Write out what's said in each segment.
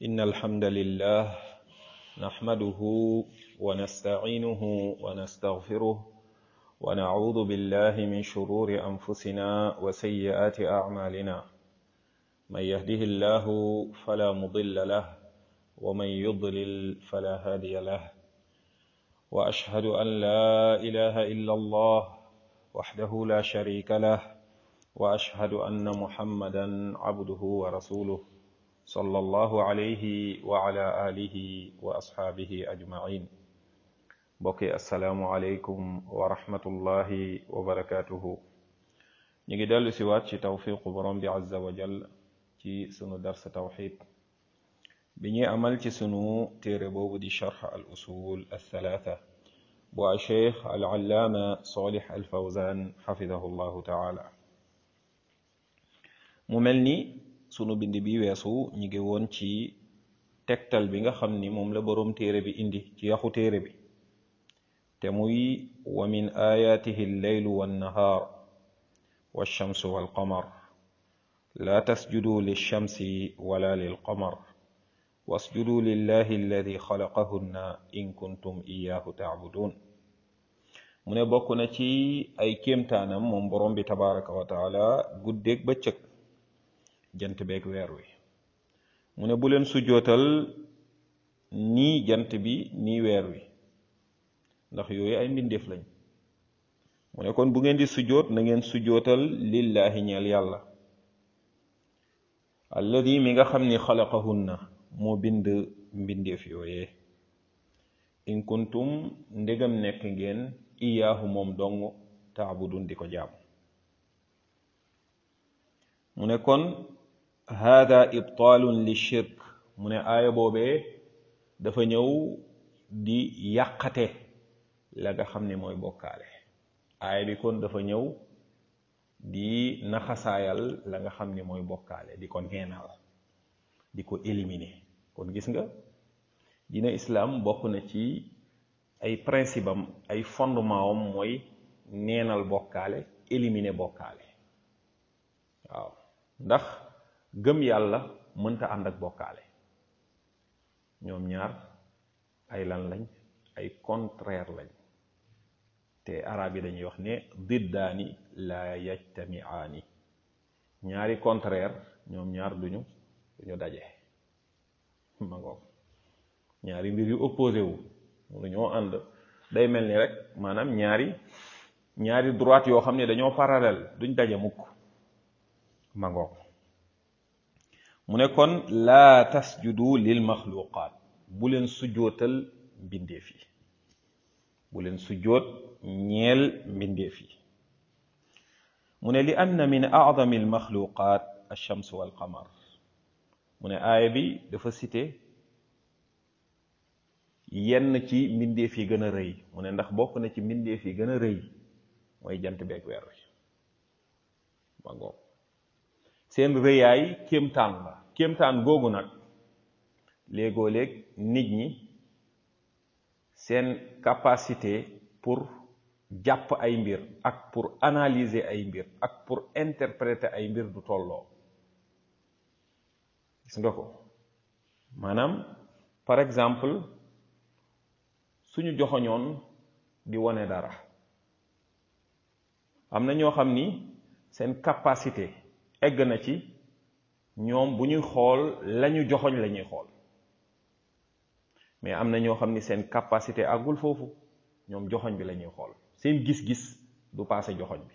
إن الحمد لله نحمده ونستعينه ونستغفره ونعوذ بالله من شرور أنفسنا وسيئات أعمالنا من يهده الله فلا مضل له ومن يضلل فلا هادي له وأشهد أن لا إله إلا الله وحده لا شريك له وأشهد أن محمدا عبده ورسوله صلى الله عليه وعلى آله وأصحابه أجمعين بقي السلام عليكم ورحمة الله وبركاته نيجي دال سوات شي توفيق برم عز وجل ci sunu dars tawxid bi ñuy amal ci sunu téere boobu di charx al usul althalatha bu a cheikh al allaama solih al fawzan xafidahu llahu taala mu mel ni sunu bind bi weesu ñu ngi woon ci tegtal bi nga xam ni moom la boroom téere bi indi ci yaxu téere bi te muy wa min ayatihi alleylu wannahaar walchamsu walqamar لا تسجدوا للشمس ولا للقمر واسجدوا لله الذي خلقهن إن كنتم إياه تعبدون mu ne bokk na ci ay kéemtaanam moom borom bi tabaraka wa taala guddeeg bëccëg jant beeg weer wi mu ne bu leen sujjootal nii jant bi nii weer wi ndax yooyu ay mbindeef lañ mu ne kon bu ngeen di sujjoot na ngeen sujjootal lillahi ñeel yàlla alladi mi nga xam ni xalaqahunna moo bind mbindeef yooyee in kuntum ndegam nekk ngeen iyaahu moom dong taabudun di ko jaam mu ne kon hada ibtaalun li shirk mu ne aaya boobee dafa ñëw di yàqate la nga xam ni mooy bokkaale aaya bi kon dafa ñëw di naxasaayal la nga xam ni mooy bokkaale di ko neenal di ko éliminer kon gis nga dina islam bokk na ci ay principe am ay fondement am mooy neenal bokkaale éliminer bokkaale waaw ndax gëm yàlla mënta ànd ak bokkaale ñoom ñaar ay lan lañ ay contraire lañ te arab yi dañuy wax ne diddaani la yajtamiaani ñaari contraire ñoom ñaar duñu duñu daje ma ngoog ñaari mbir yu opposé wu lu ñoo ànd day mel ni rek maanaam ñaari ñaari droite yoo xam ne dañoo parallèle duñ daje mukk ma ngoog mu ne kon laa tasjudu lil maxluqaat bu leen sujjootal mbindeef yi bu leen sujjoot ñeel mbindeef yi mu ne li anna min acdami almaxluqat alchams walqamar mu ne aaya bi dafa cité yenn ci mbindeef yi gën a rëy mu ne ndax bokk na ci mbindeef yi gën a rëy mooy jant beeg weer wi ma ngoog seen rëyaay kéemtaan la kéemtaan googu nag léegoo léeg nit ñi seen capacité pour jàpp ay mbir ak pour analyser ay mbir ak pour interpréter ay mbir du tolloo gis nga ko maanaam par exemple suñu joxoñoon di wone dara am na ñoo xam ni seen capacité egg na ci ñoom bu ñuy xool lañu joxoñ la ñuy xool mais am na ñoo xam ni seen capacité àggul foofu ñoom joxoñ bi la ñuy xool seen gis-gis du paase joxoñ bi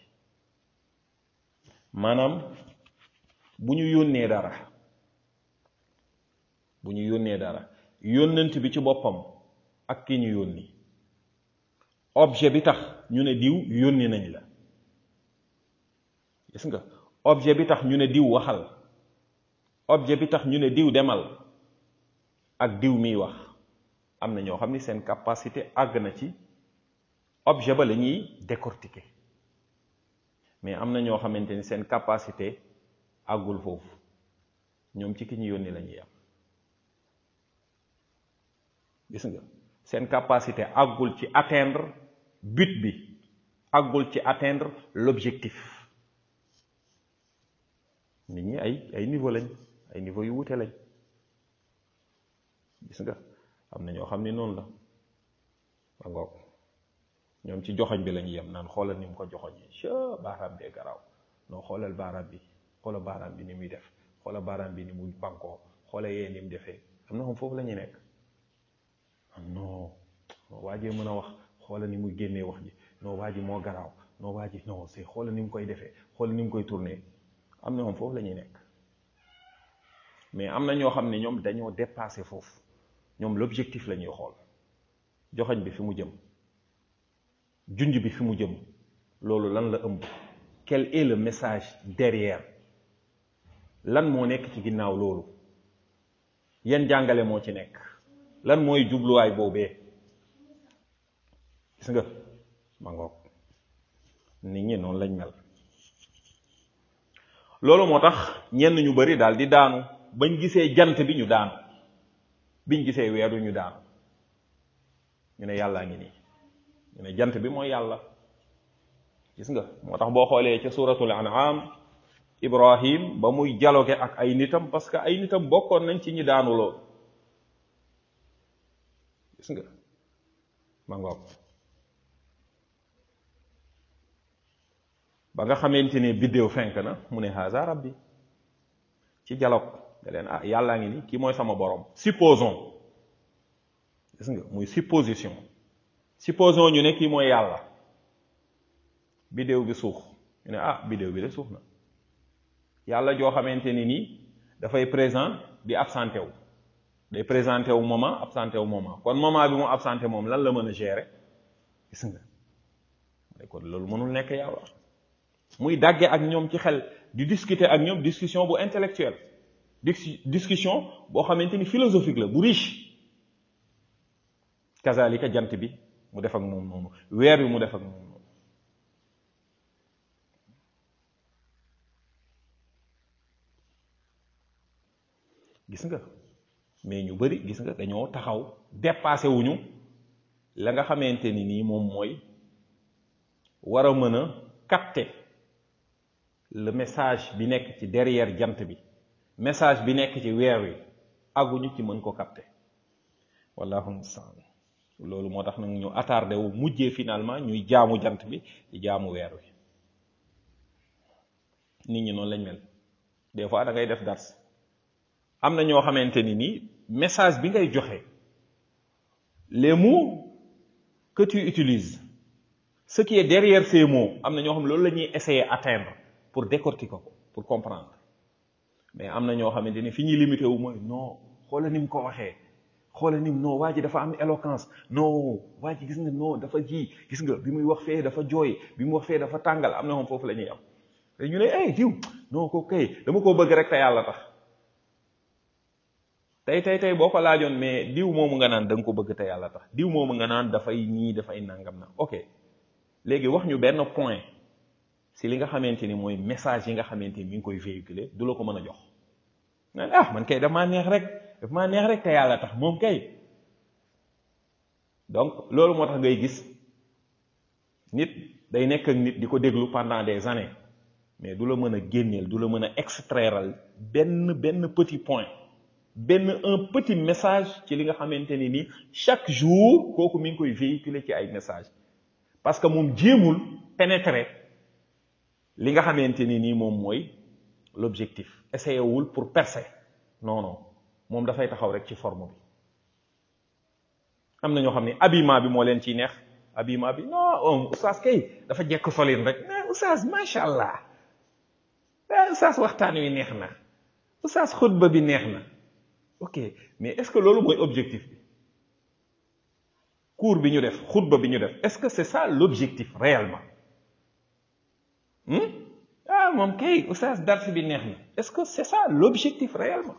maanaam bu ñu yónnee dara bu ñu yónnee dara yónnant bi ci boppam ak ki ñu yónni objet bi tax ñu ne diw yónni nañ la gis nga objet bi tax ñu ne diw waxal objet bi tax ñu ne diw demal ak diw miy wax am na ñoo xam ni seen capacité àgg na ci objet ba la ñuy décortiquer mais am na ñoo xamante ni seen capacité àggul foofu ñoom ci ki ñu yónni la ñuy am gis nga seen capacité àggul ci atteindre but bi àggul ci atteindre l'objectif nit ñi ay ay niveau lañ ay niveau yu wute lañ gis nga am na ñoo xam ne noonu la ba ngoog ñoom ci joxoñ bi lañu yem naan xoolal ni mu ko joxoñee ca baaraam bee garaaw non xoolal baaraam bi xoolal baaraam bi ni muy def xoolal baaraam bi ni muy bankoo xoolal yee ni mu defee am na xam foofu la ñuy nekk non waa ji mën a wax xoolal ni muy génnee wax ji non waa ji moo garaaw non waa ji non c'est xoolal ni mu koy defee xoolal ni mu koy tourné am na moom foofu la ñuy nekk mais am na ñoo xam ne ñoom dañoo dépassé foofu ñoom l'objectif la ñuy xool joxoñ bi fi mu jëm junj bi fi mu jëm loolu lan la ëmb quel est le message derrière lan moo nekk ci ginnaaw loolu yan jàngale moo ci nekk lan mooy jubluwaay boobee gis nga ma ngoog nit ñi noonu lañ mel loolu moo tax ñenn ñu bari daal di daanu bañ gisee jant bi ñu daanu biñ gisee weeru ñu daanu ñu ne yàllaa ngi nii ñu ne jant bi mooy yàlla gis nga moo tax boo xoolee ca suratul an'am ibrahim ba muy dialogue ak ay nitam parce que ay nitam bokkoon nañ ci ñi daanu loolu gis nga ma ngoog ba nga xamante ne biddéew fenk na mu ne haza rabbi ci dialogue da leen ah yàllaa ngi ni kii mooy sama borom supposons gis nga muy supposition supposons ñu ne kii mooy yàlla biddéew bi suux ñu ne ah biddéew bi de suux na yàlla joo xamante ni nii dafay présent di absenté wu day présenté wu moment absenté wu moment kon moment bi mu absenté moom lan la mën a gérer gis nga kon loolu mënul nekk yàlla muy dàgge ak ñoom ci xel di discuter ak ñoom discussion bu intellectuelle discussion boo xamante ni philosophique la bu riche kazalika jant bi mu def ak moom noonu weer bi mu def ak moom noonu gis nga mais ñu bari gis nga dañoo taxaw dépassé wuñu la nga xamante ni nii moom mooy war a mën a capter le message bi nekk ci derrière jant bi message bi nekk ci weer wi àgguñu ci mën ko capter wallahu musta'an loolu moo tax nag ñu attardé wu mujjee finalement ñuy jaamu jant bi di jaamu weer wi nit ñi noonu lañ mel des fois da ngay def dars am na ñoo xamante ni nii message bi ngay joxe les mots que tu utilises ce qui est derrière ces mots am na ñoo xam loolu la ñuy essayer atteindre pour décortiquer ko pour comprendre mais am na ñoo xamante ni fi ñuy limité wu mooy non xoola ni mu ko waxee xoola ni non waa ji dafa am éloquence non waa ji gis nga non dafa ji gis nga bi muy wax fee dafa jooy bi mu wax fee dafa tàngal am na moom foofu la ñuy am te ñu ne eh diw non ko kay dama koo bëgg rek te yàlla tax tey tey tey boo ko laajoon mais diw moomu nga naan da nga ko bëgg te yàlla tax diw moomu nga naan dafay ñii dafay nangam na ok léegi wax ñu benn point si li nga xamante ni mooy message yi nga xamante ni mi ngi koy véhiculer du la ko mën a jox naan ah man kay damaa neex rek daf maa neex rek te yàlla tax moom kay donc loolu moo tax ngay gis nit day nekk ak nit di ko déglu pendant des années mais du la mën a génneel du la mën a extraire benn benn petit point benn un petit message ci li nga xamante ni ni chaque jour kooku mi ngi koy véhiculer ci ay message parce que moom jéemul pénétrer li nga xamante ni nii moom mooy l'objectif essayé wul pour percer non non moom dafay taxaw rek ci forme bi am na ñoo xam ne habillement bi moo leen ciy neex habillement bi non oustaz kay dafa jekk solin rek mais oustaz macha allah oustaz waxtaan wi neex na oustaz xutba bi neex na ok mais est-ce que loolu mooy objectif bi cours bi ñu def xutba bi ñu def est-ce que c'est ça l'objectif réellement ah moom kay oustaz dars bi neex na est-ce que c'est ça l'objectif réellement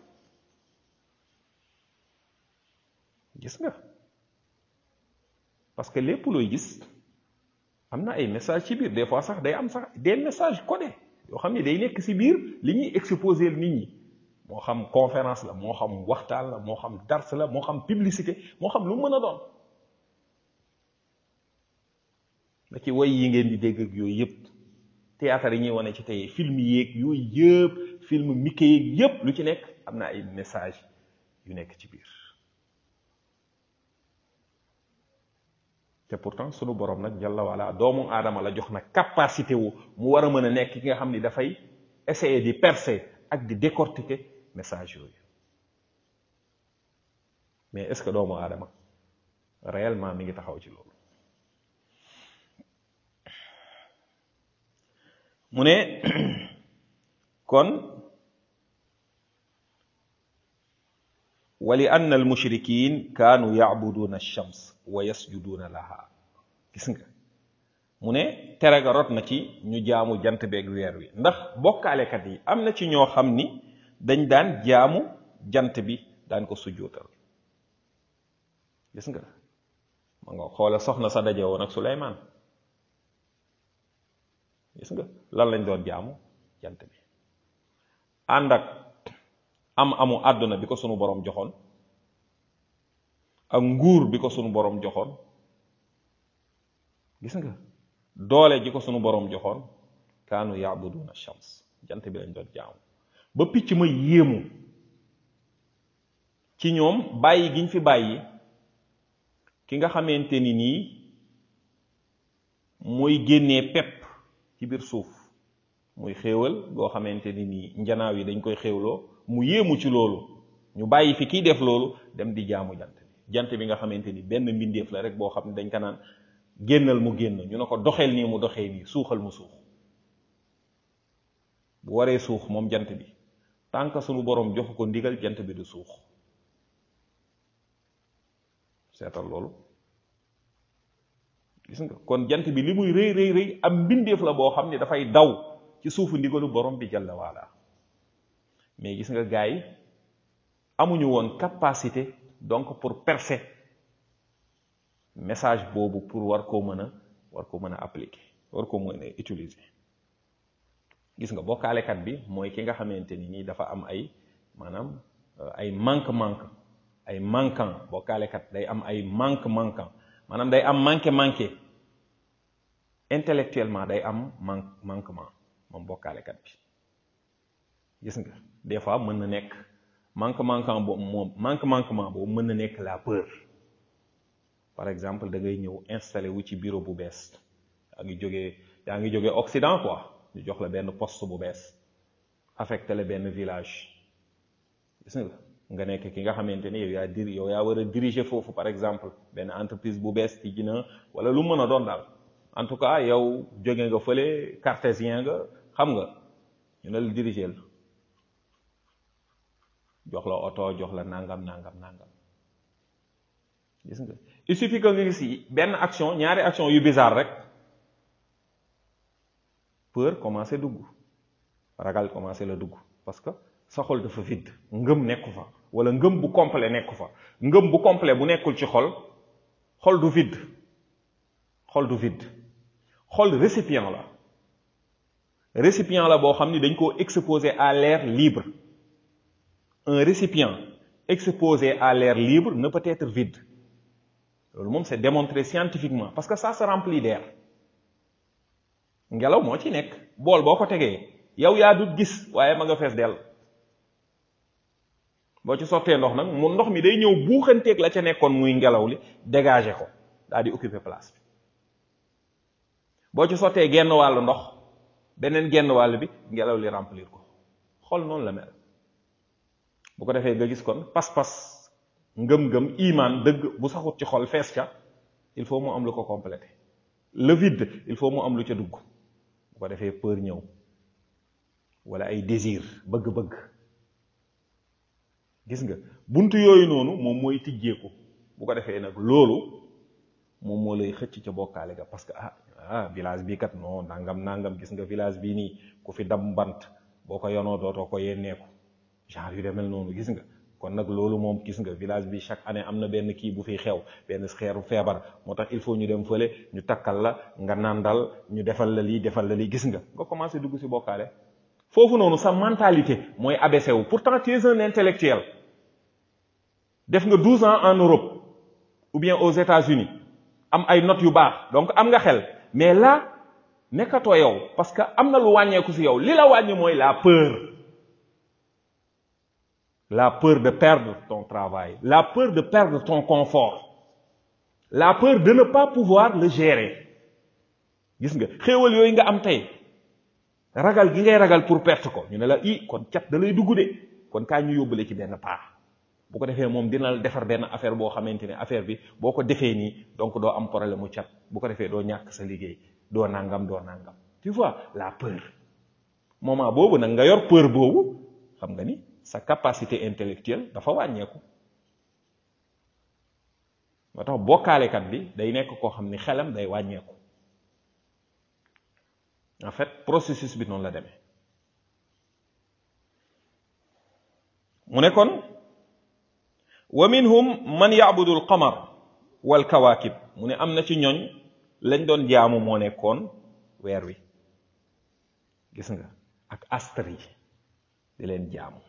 gis nga parce que lépp looy gis am na ay messages ci biir des fois sax day am sax des messages codés yoo xam ne day nekk ci biir li ñuy exposer nit ñi moo xam conférence la moo xam waxtaan la moo xam dars la moo xam publicité moo xam lu mu mën a doon da ci way yi ngeen di dégg ak yooyu yëpp théâtre yi ñuy wane ci tey film yeeg yooyu yëpp film Mickey yeeg yëpp lu ci nekk am na ay message yu nekk ci biir te pourtant sunu borom nag jalla wala doomu aadama la jox nag capacité wu mu war a mën a nekk ki nga xam ni dafay essayer di percer ak di décortiquer message yooyu mais est-ce que doomu aadama réellement mi ngi taxaw ci loolu mu ne kon wali anna al mushrikin kaanu yacbuduuna alshams wa yasjuduuna laha gis nga mu ne tere ga rot na ci ñu jaamu jant beeg weer wi ndax bokkaalekat yi am na ci ñoo xam ni dañ daan jaamu jant bi daan ko sujjootal gis nga ma nga xoole soxna sa daje woon ak Suleymaan gis nga lan lañ doon jaamu jant bi ànd ak am amu àdduna bi ko sunu borom joxoon ak nguur bi ko sunu borom joxoon gis nga doole ji ko sunu borom joxoon kaanu yaabuduna shams jant bi lañ doon jaamu ba picc ma yéemu ci ñoom bàyyi giñ fi bàyyi ki nga xamante ni nii mooy génnee pepp ci biir suuf muy xéewal goo xamante ni nii njanaaw yi dañ koy xéewloo mu yéemu ci loolu ñu bàyyi fi kiy def loolu dem di jaamu jant bi jant bi nga xamante ni benn mbindeef la rek boo xam ne dañ ko naan génnal mu génn ñu ne ko doxeel nii mu doxee nii suuxal mu suux bu waree suux moom jant bi tant que sunu borom joxu ko ndigal jant bi du suux seetal loolu gis nga kon jant bi li muy rëy rëy rëy am mbindeef la boo xam ne dafay daw ci suufu ndigalu borom bi jalla waala mais gis nga gars yi amuñu woon capacité donc pour percer message boobu pour war koo mën a war koo mën a appliquer war koo mën a utiliser gis nga bokkaalekat bi mooy ki nga xamante ni nii dafa am ay maanaam ay manque manque ay manquant bokkaalekat day am ay manque manquant maanaam day am manqué manqué intellectuellement day am manque manquement moom bokkaalekat bi gis nga des fois mën na nekk manque manquant boobu moom manque manquement boobu mën na nekk la peur par exemple da ngay ñëw installé wu ci bureau bu bees yaa ngi jógee yaa ngi jógee Occident quoi ñu jox la benn poste bu bees affecté la benn village gis nga nga nekk ki nga xamante ni yow yaa dir yow yaa war a diriger foofu par exemple benn entreprise bu bees ci gina wala lu mën a doon daal en tout cas yow jóge nga fële cartésien nga xam nga ñu ne la diriger la jox la oto jox la nangam nangam nangam gis nga il suffit que nga gis benn action ñaari action yu bizarre rek peur commencé dugg ragal commencé la dugg parce que sa xol dafa vide ngëm nekku fa wala ngëm bu complet nekku fa ngëm bu complet bu nekkul ci xol xol du vide xol du vide xol récipient la récipient la boo xam ni dañ koo exposé à l'air libre un récipient exposé à l'air libre ne peut être vide loolu moom c'est démontré scientifiquement parce que ça se remplit d'air ngelaw moo ci nekk bool boo ko tegee yow yaa dut gis waaye ma nga fees dell boo ci sottee ndox nag mu ndox mi day ñëw buuxanteeg la ca nekkoon muy ngelaw li dégager ko daal di occuper place bi boo ci sottee genn wàllu ndox beneen genn wàll bi ngelaw li remplir ko xol noonu la mel bu ko defee nga gis kon pas-pas ngëm-ngëm iman dëgg bu saxut ci xol fees ca il faut mu am lu ko complété le vide il faut mu am lu ca dugg bu ko defee peur ñëw wala ay désir bëgg-bëgg gis nga buntu yooyu noonu moom mooy tijjeeku bu ko defee nag loolu moom moo lay xëcc ca bokkaale ga parce que ah ah village bii kat non nangam nangam gis nga village bii nii ku fi dam bant boo ko yonoo dootoo ko yenneeku genre yu demel noonu gis nga kon nag loolu moom gis nga village bi chaque année am na benn kii bu fiy xew benn xeeru feebar moo tax il faut ñu dem fële ñu takkal la nga nandal ñu defal la lii defal la lii gis nga nga commencé dugg ci bokkaale foofu noonu sa mentalité mooy abaissé wu pourtant tu es un intellectuel def nga 12 ans en Europe ou bien aux États-Unis am ay notes yu baax donc am nga xel mais là nekkatoo yow parce que am na lu wàññeeku ci yow li la wàññi mooy la peur la peur de perdre ton travail la peur de perdre ton confort la peur de ne pas pouvoir le gérer gis nga xéewal yooyu nga am tey ragal gi ngay ragal pour perte ko ñu ne la i kon cat da lay dugg de kon kaa ñu yóbbale ci benn paax bu ko defee moom dina la defar benn affaire boo xamante ne affaire bi boo ko defee nii donc doo am problème mu cat bu ko defee doo ñàkk sa liggéey doo nangam doo nangam tu vois la peur moment boobu nag nga yor peur boobu xam nga ni sa capacité intellectuelle dafa wàññeeku moo tax bokkaalekat bi day nekk koo xam ni xelam day wàññeeku en fait processus bi noonu la demee mu ne kon wa minhum man yacbudu alqamar walkawaakib mu ne am na ci ñooñ lañ doon jaamu moo nekkoon weer wi gis nga ak astre yi di leen jaamu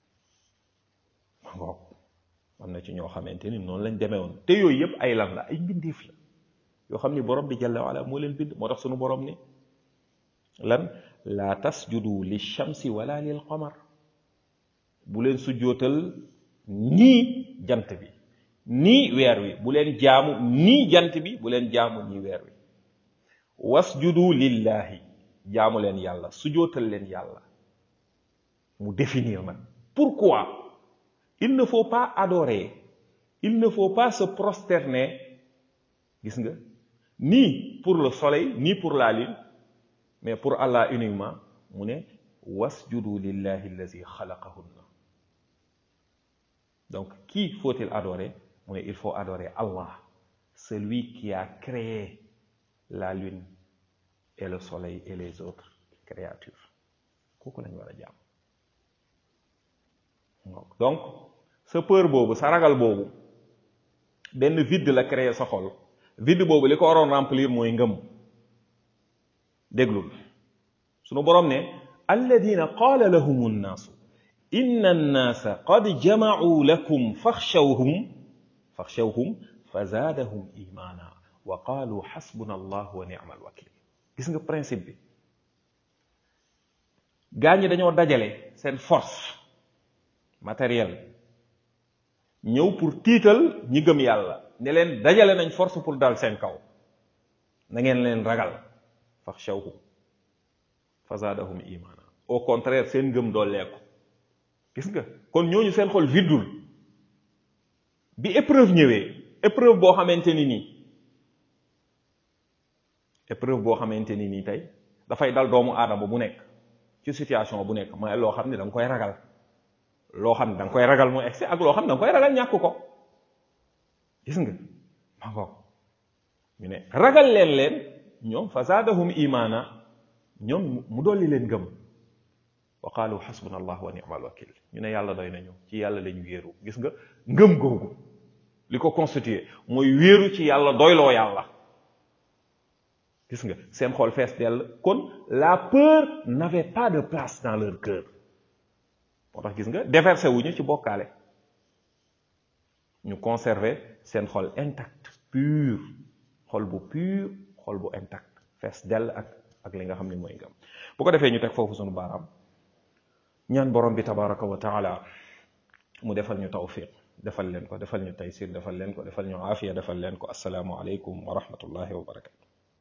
ma ngoog am na ci ñoo xamante ni noonu lañ demee woon te yooyu yëpp ay lan la ay mbindeef la yoo xam ni borom bi jalla waala moo leen bind moo tax sunu borom ni lan laa tasjudu li shamsi wala lil qamar bu leen sujjootal nii jant bi nii weer wi bu leen jaamu nii jant bi bu leen jaamu nii weer wi wasjudu lillahi jaamu leen yàlla sujjootal leen yàlla mu définir nag pourquoi il ne faut pas adorer il ne faut pas se prosterner gis nga ni pour le soleil ni pour la lune mais pour Allah uniquement mu ne wasjudu lillahi allazi xalaqahunna donc qui faut-il adorer mu ne il faut adorer Allah celui qui a créé la lune et le soleil et les autres créatures kooku lañu war a jaam donc sa peur boobu sa ragal boobu benn vide la créé sa xol vide boobu li ko waroon remplir mooy ngëm déglul sunu boroom ne alladina qaala lahum nnaasu inna annaasa qad jamacuu lakum faxshawhum faxshawhum fa zaadahum imaana wa qaalu xasbuna allah wa nicma alwakil gis nga principe bi gaa ñi dañoo dajale seen force matérielle ñëw pour tiital ñi gëm yàlla ne leen dajale nañ force pour dal seen kaw na ngeen leen ragal faxshawhum fa zaadahum imaana au contraire seen ngëm dooleeku gis nga kon ñooñu seen xol viddul bi épreuve ñëwee épreuve boo xamante ni nii épreuve boo xamante ni nii tey dafay dal doomu aadama bu nekk ci situation bu nekk mooy loo xam ne da nga koy ragal loo xam ne da nga koy ragal mu egsi ak loo xam ne da nga koy ragal ñàkk ko gis nga ma ngoog ñu ne ragal leen leen ñoom fa zaadahum imaana ñoom mu dolli leen gëm wa qaalu xasbuna allah wa ni'mal wakil ñu ne yàlla doy nañu ci yàlla lañu wéeru gis nga ngëm googu li ko constitué mooy wéeru ci yàlla doyloo yàlla gis nga seen xol fees dell kon la peur n'avait pas de place dans leur cœur moo tax gis nga déversé wuñu ci bokkaale ñu conserver seen xol intact pur xol bu pur xol bu intact fees dell ak ak li nga xam ne mooy ngëm bu ko defee ñu teg foofu sunu baaraam ñaan borom bi tabaraka wa taala mu defal ñu tawfiq defal leen ko defal ñu taysir defal leen ko defal ñu aafiya defal leen ko asalaamu aleykum wa rahmatullahi wa barakatu